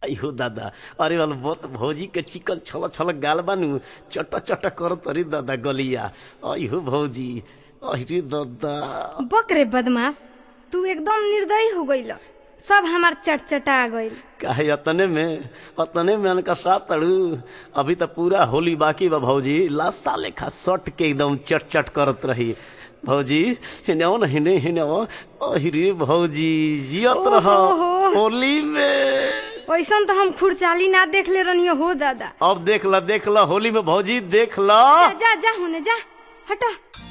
अयो दादा अरे वाल बहुत भौजी के चिकन छल छल गाल बानू चट चट कर तरी दादा गलिया अयो भौजी अरे दादा बक रे बदमाश तू एकदम निर्दयी हो गईल सब हमार चटचटा गईल काहे अतने में अतने में अनका साथ तड़ू अभी तो पूरा होली बाकी बा भौजी लासा लेखा सट के एकदम चट चट करत रही भौजी हिने न हिने हिने अहिरे भौजी जियत रह ओहो। होली में वैसन तो हम खुरचाली ना देख ले रनियो हो दादा अब देख ला देख ला होली में भौजी देख ला जा जा होने जा हटा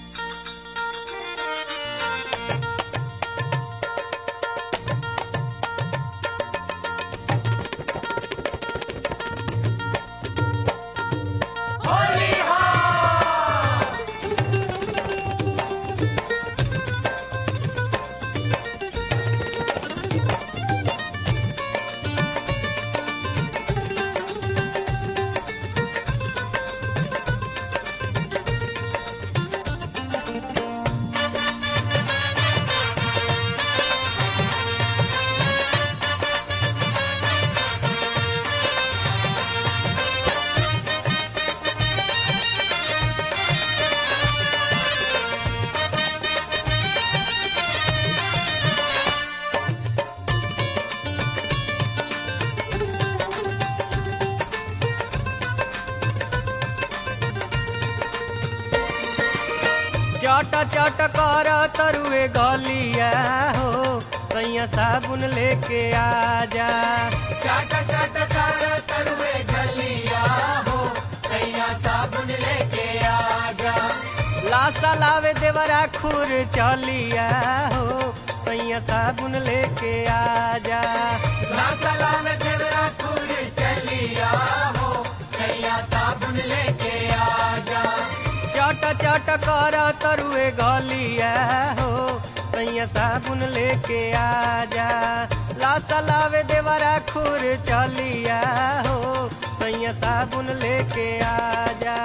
चट चट कर तरुए गलिया हो सैया साबुन लेके आजा चाट चाट कर तरुए गलिया हो सैया साबुन लेके आजा लासा लावे देवरा खुर चलिया हो सैया साबुन लेके आजा ना सलाम देवरा खुल चलिया हो सैया साबुन लेके आजा चट चट कर तरुए गलिया हो सैया साबुन लेके आजा लासा लावे देवरा खुर चलिया हो सैया साबुन लेके आजा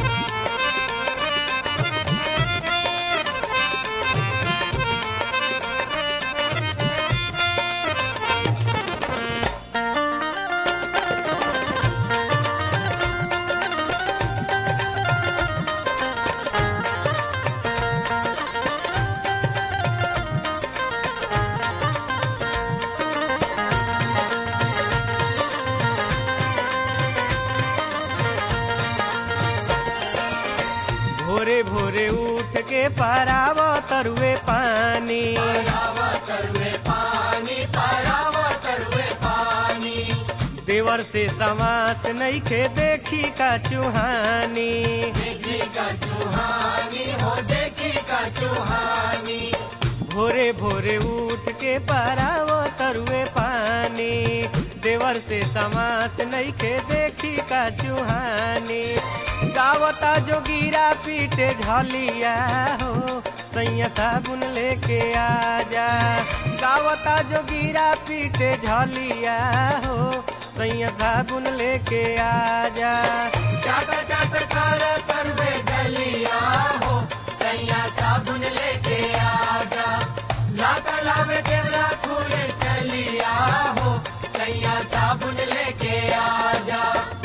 भोरे भोरे उठ के पराव तरुए पानी परावा तरुए पानी परावा तरुए पानी देवर से समास नहीं के देखी का चुहानी देखी का चुहानी हो देखी का चुहानी भोरे भोरे उठ के पराव तरुए पानी देवर से समास नहीं के देखी का चुहानी गावता जो गिरा पीटे झलिया हो सैया साबुन लेके आजा गावता जो गिरा पीटे झलिया हो सैया साबुन लेके आजा चाट चाट कर तरुए गलिया हो सैया साबुन लेके आजा ना सलाम देवरा खुल चलिया हो सैया साबुन लेके आजा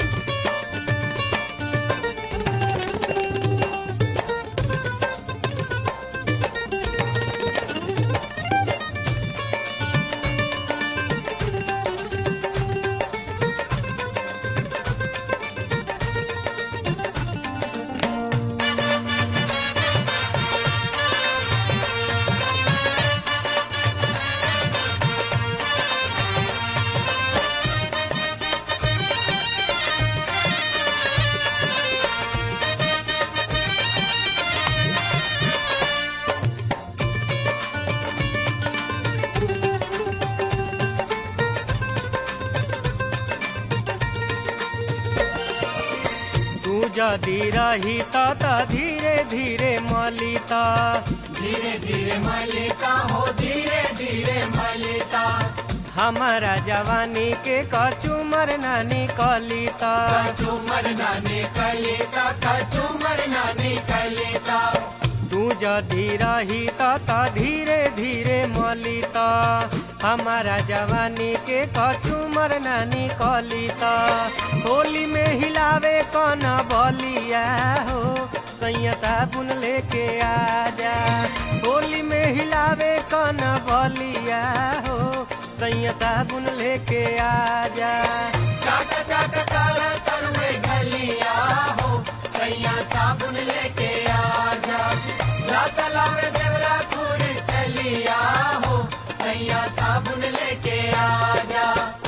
तू जदि रही त धीरे धीरे मलिता धीरे धीरे मलिका हो धीरे धीरे मलिका हमारा जवानी के कचुमर नानी कलिता कचुमर नानी कलिता कचुमर नानी कलिता तू तू जदि रही त त धीरे धीरे मली त हमारा जवानी के कचुमर नानी कली त होली में हिलावे कन बलिया हो सैया साबुन लेके आजा होली में हिलावे कन बलिया हो सैया साबुन लेके आजा चाट चाट कर तरुए गलिया हो सैया साबुन लेके आजा रासला में देवरा खूर चलिया हो सैया साबुन लेके आजा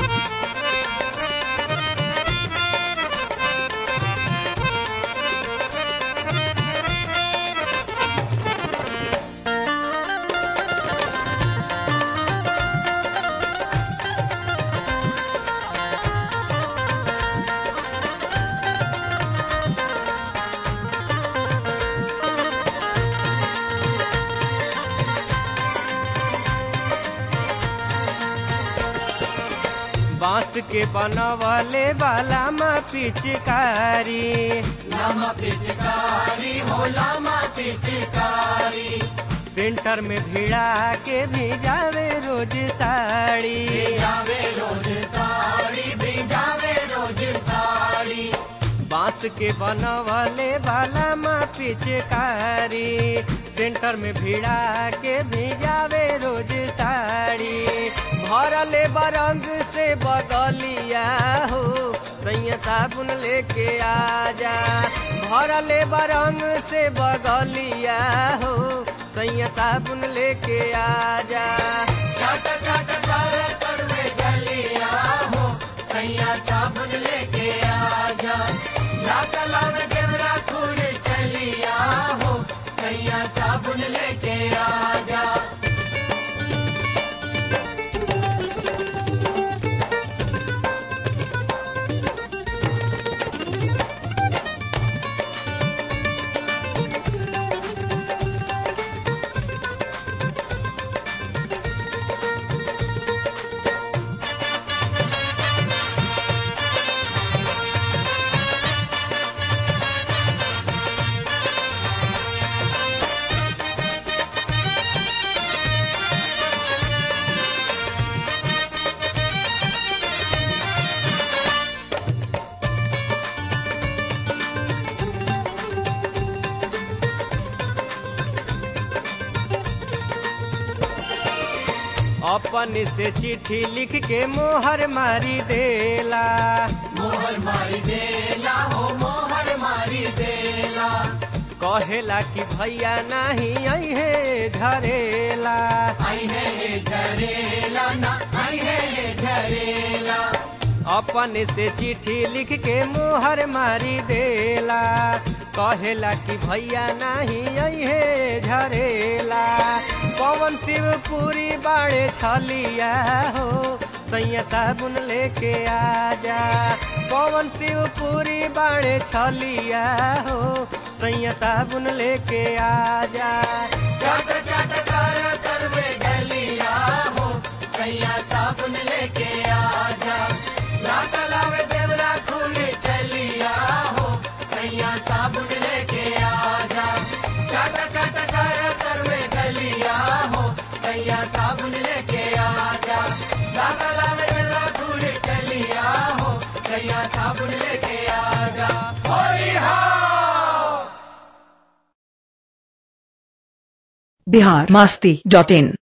बांस के बनवले वाला मा पिचकारी लामा पिचकारी हो लामा पिचकारी सेंटर में भिड़ा के भिजावे रोज साड़ी जावे रोज साड़ी भिजावे रोज साड़ी बांस के बनवले वाला मा पिचकारी सेंटर में भिड़ा के भिजावे रोज साड़ी भरले बरंग से बगलिया हो सैया साबुन लेके आजा भरले बरंग से बगलिया हो सैया साबुन लेके आजा चाट चाट कर तरुए गलिया हो सैया साबुन लेके आजा रासला में देवरा खूर चलिया हो सैया साबुन लेके आजा अपन से चिट्ठी लिख के मोहर मारी देला मोहर मारी देला हो मोहर मारी देला कहेला कि भैया नहीं अहे झरेला आई है ये झरेला ना आई है ये झरेला अपन से चिट्ठी लिख के मोहर मारी देला कहेला कि भैया नहीं अहे झरेला पवन शिवपुरी बाड़े छलिया हो सैया साबुन लेके आजा पवन शिवपुरी बाड़े छलिया हो सैया साबुन लेके आजा चाट चाट कर करवे गलिया हो सैया साबुन लेके आजा रासला में देवरा खूले चलिया हो सैया साबुन लेके आजा चाट चाट कर करवे गलिया हो सैया साबुन लेके आजा रासला में देवरा खूले चलिया हो सैया साबुन लेके आजा होली हो बिहार मस्ती डॉट इन